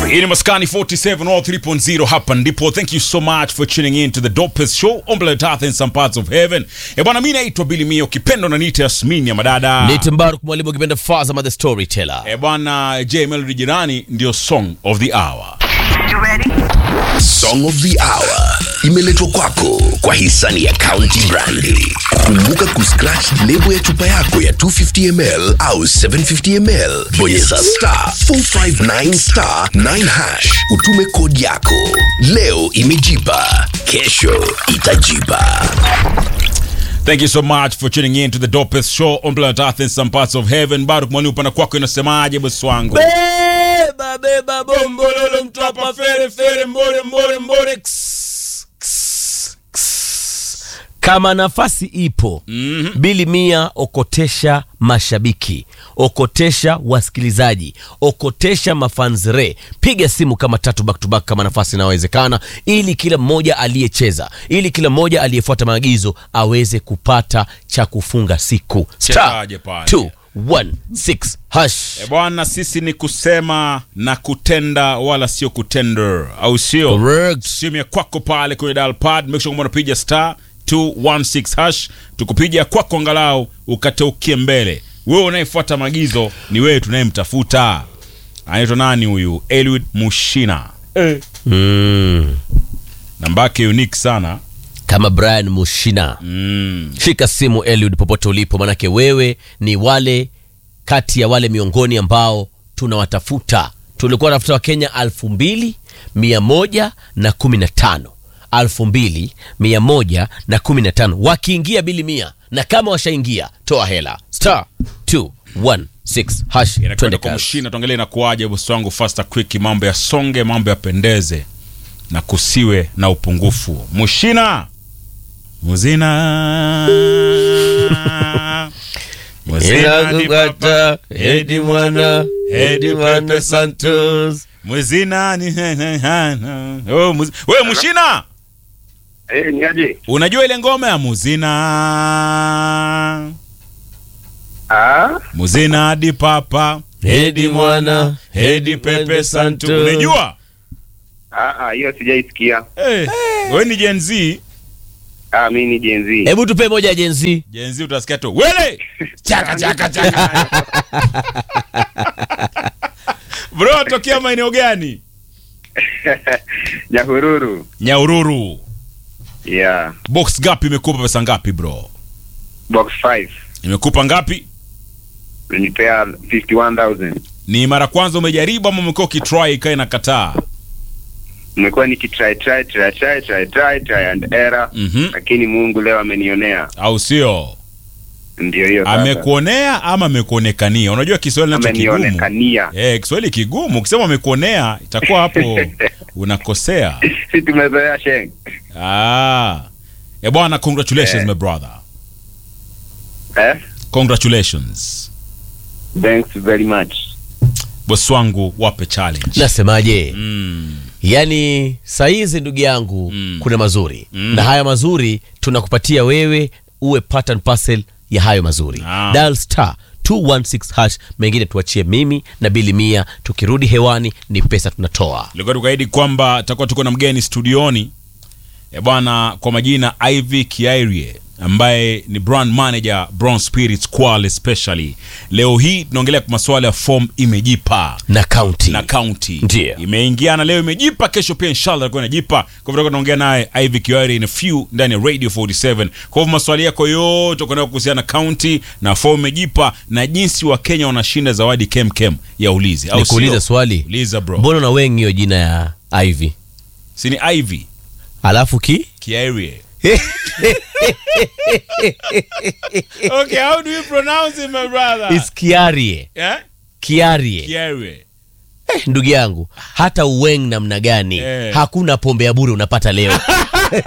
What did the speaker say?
Hii ni Maskani 47 all 3.0 hapa ndipo. Thank you so much for tuning in to the dopest show on planet Earth in some parts of heaven. Eh bwana, mimi naitwa Billy Mio, kipendo na nita Yasmin ya madada. Nite Mbaruk mwalimu ukipenda Fazama the storyteller. Eh bwana, J Melody jirani ndio song of the hour. Song of the Hour imeletwa kwako kwa hisani ya County Brandi. Kumbuka kuscratch lebo ya chupa yako ya 250ml au 750ml, bonyeza star 459 star 9 hash, utume kodi yako. Leo imejipa, kesho itajipa. Thank you so much for tuning in to the dopest show on planet Earth in some parts of heaven. Baruk mwani upana kwako inasemaje bosi wangu? Beba beba bombololo mtwapa fere fere mbore mbore mbore ks, ks, ks. Kama nafasi ipo mm-hmm. Bili Mia okotesha mashabiki, okotesha wasikilizaji, okotesha mafansre. Piga simu kama tatu back to back kama nafasi inawezekana, ili kila mmoja aliyecheza, ili kila mmoja aliyefuata maagizo aweze kupata cha kufunga siku. Star Chekaje pale? 216 hash. E bwana, sisi ni kusema na kutenda, wala sio kutender, au sio? Correct. Simu ya kwako pale kwenye dial pad, make sure kwamba unapiga star 216 hash, tukupiga kwako angalau ukateukie mbele. Wewe unayefuata maagizo ni wewe tunayemtafuta. Anaitwa nani huyu? Eliud Mushina. Mm. Namba yake unique sana. kama Brian Mushina Mm. shika simu Eliud popote ulipo, manake wewe ni wale kati ya wale miongoni ambao tunawatafuta. Tulikuwa tafuta wa Kenya alfu mbili mia moja na kumi na tano alfu mbili mia moja na kumi na tano wakiingia bili mia, na kama washaingia toa hela star 216 hash, Inakwenda twende kwa kazi. Mushina, tuangalie inakuwaje bosi wangu, faster quick, mambo ya songe, mambo yapendeze na kusiwe na upungufu. Mushina muzina Muzina ni papa, Edi mwana, Edi Pepe Santos. muzina ni oh, muzi... Wewe Mushina, Eh, ni aje? unajua ile ngoma ya muzina Ah, muzina di papa Edi mwana, Edi Pepe Santo, unajua ah, ah, hiyo sijaisikia. Eh, wewe ni Gen Z. Ah, mimi ni Gen Z. Hebu tupe moja ya jenzi. Gen Z utasikia tu wele chaka chaka chaka. Bro, tokea maeneo gani? Nyahururu. Nyaururu. Yeah. Box gapi imekupa pesa ngapi bro? Box 5. Imekupa ngapi? Nilipea 51,000. Ni mara kwanza umejaribu ama umekuwa ukitry ikae na kataa? Nimekuwa nikitry try try try try try try and error. Mhm. Lakini Mungu leo amenionea. Au sio? Ndio hiyo sasa. Amekuonea ama amekuonekania? Unajua Kiswahili nacho kigumu. Amenionekania. Eh, Kiswahili kigumu. Ukisema amekuonea itakuwa hapo unakosea. Si tumezoea sheng. Ah. Eh bwana, congratulations Eh. my brother. Eh? Congratulations. Thanks very much. Bosi wangu wape challenge. Nasemaje? Mm. Yaani saizi ndugu yangu Mm. kuna mazuri Mm. na haya mazuri tunakupatia wewe uwe part and parcel ya hayo mazuri. Ah. Dial star 216 hash, mengine tuachie mimi na bili mia. Tukirudi hewani ni pesa tunatoa. Tulikuwa tukaahidi kwamba tutakuwa tuko na mgeni studioni e bwana, kwa majina Ivy Kiairie ambaye ni brand manager Brown Spirits Kwale especially. Leo hii tunaongelea kwa masuala ya form imejipa Na county. na county Ndiyo. imeingiana leo, imejipa kesho pia inshallah itakuwa inajipa. Kwa hivyo tutakuwa tunaongea naye Ivy Kiairie in a few ndani ya Radio 47. Kwa hivyo maswali yako yote kwa kuhusiana na county na form imejipa na jinsi wa Kenya wanashinda zawadi kem kem ya ulizi au Nikuulize sio? swali. Uliza bro. Mbona na wengi hiyo jina ya Ivy? Si ni Ivy Alafu ki? Kiairie. okay, how do you pronounce it, my brother? Is Kiarie. yeah? Kiarie. Kiairie. Eh, ndugu yangu hata uweng namna gani Eh. hakuna pombe ya bure unapata leo